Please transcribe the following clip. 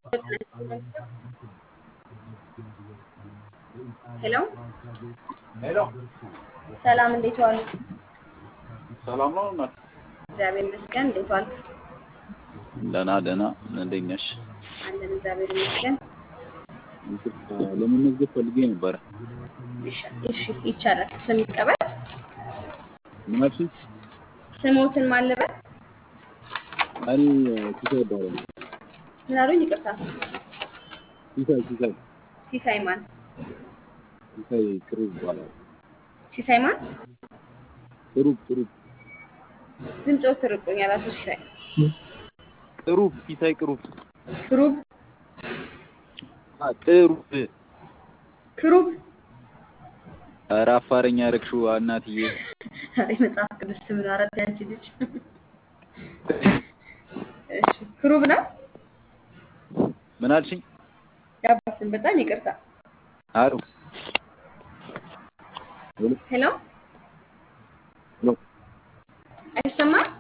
ሄሎ ሄሎ ሰላም፣ እንዴት ዋሉ? ሰላም ነው እናት? እግዚአብሔር ይመስገን። እንዴት ዋልክ? ደህና ደህና። እንዴት ነሽ? አለን፣ እግዚአብሔር ይመስገን። ለመመዝገብ ፈልጌ ነበረ። እሺ፣ እሺ፣ ይቻላል። ስም ይቀበል። ምን አልሽኝ? ስሞትን ማለበት እኔ ሲሳይ ይባላል። ምን አሉኝ? ይቅርታ። ሲሳይ ሲሳይ ሲሳይ ማን? ሲሳይ ቅሩብ ይባላል። ሲሳይ ማን? ቅሩብ ቅሩብ ድምፆ ትርቁኛል። አቶ ሲሳይ ቅሩብ ሲሳይ ቅሩብ ክሩብ አ ቅሩብ ክሩብ ኧረ አፋረኛ ያረግሽው እናትዬ። ዛሬ መጽሐፍ ቅዱስ ስም ነው። አረት ያንቺ ልጅ እሺ፣ ክሩብ ነው ምን አልሽኝ? ያባትን በጣም ይቅርታ። አሩ ሄሎ ሄሎ አይሰማም?